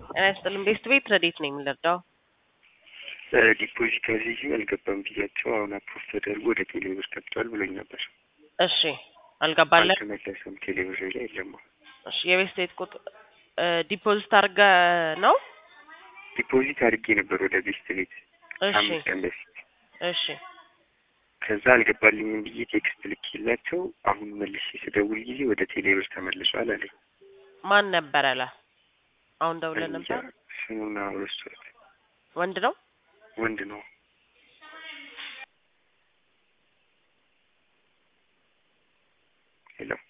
ጤና ይስጥልኝ። ቤስት ቤት ረዴት ነው የምንረዳው? ዲፖዚት አዝዤ አልገባም ብያቸው አሁን አፕሮቭ ተደርጎ ወደ ቴሌብር ገብቷል ብሎኝ ነበር። እሺ አልገባለን። አልተመለሰም። ቴሌብር ላይ የለም። እሺ የቤስት ቤት ቁጥር ዲፖዚት አድርገ ነው? ዲፖዚት አድርጌ ነበር ወደ ቤስት ቤት እሺ አምስት ቀን በፊት። እሺ ከዛ አልገባልኝም ብዬ ቴክስት ልኬላቸው አሁን መልሼ ስደውል ጊዜ ወደ ቴሌብር ተመልሷል አለኝ። ማን ነበረ ላ አሁን ደውለን ነበር። ስሙን ረስቶት ወንድ ነው? ወንድ ነው። ሄሎ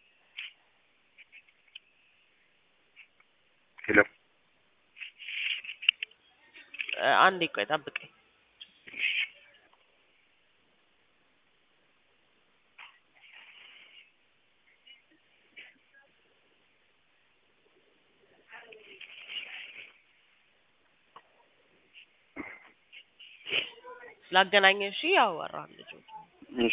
ሄሎ እ፣ አንዴ ቆይ ጠብቀኝ። ላገናኘ እሺ፣ ያወራል ልጁ እሺ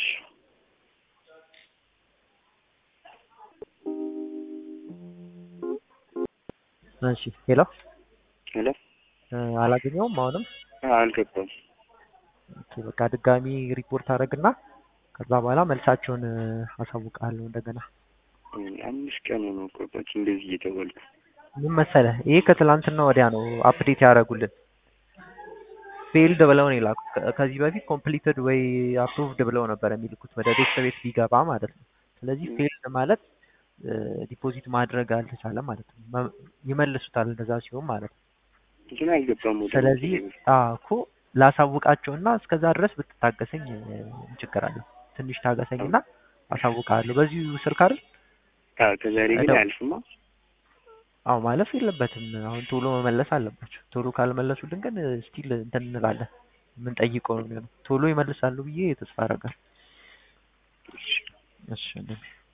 እሺ ሄሎ ሄሎ እ፣ አላገኘውም አሁንም አልገባም። ኦኬ በቃ ድጋሚ ሪፖርት አደረግና ከዛ በኋላ መልሳቸውን እ፣ አሳውቃለሁ እንደገና አምስት ቀን ነው ቆባች እንደዚህ እየተባልኩ ምን መሰለህ ይሄ ከትላንትና ወዲያ ነው አፕዴት ያደረጉልን ፌልድ ብለው ነው የላኩት ከ- ከዚህ በፊት ኮምፕሊትድ ወይ አፕሩቭድ ብለው ነበር የሚልኩት ወደ ቤተሰብ ቤት ቢገባ ማለት ነው ስለዚህ ፌልድ ማለት ዲፖዚት ማድረግ አልተቻለም ማለት ነው መ- ይመልሱታል እንደዛ ሲሆን ማለት ነው ግን አልገባም ወደ ስለዚህ ቴሌብር። አዎ እኮ ላሳውቃቸውና እስከዛ ድረስ ብትታገሰኝ እ፣ ችግር አለው ትንሽ ታገሰኝና አሳውቃለሁ በዚሁ ስልክ አይደል አዎ ከዛሬ ግን እደው- አያልፍማ። አዎ ማለፍ የለበትም አሁን ቶሎ መመለስ አለባቸው ቶሎ ካልመለሱልን ግን ስቲል እንትን እንላለን የምንጠይቀው ነው የሚሆነው ቶሎ ይመልሳሉ ብዬ ተስፋ አደርጋለሁ እሺ እንደዚህ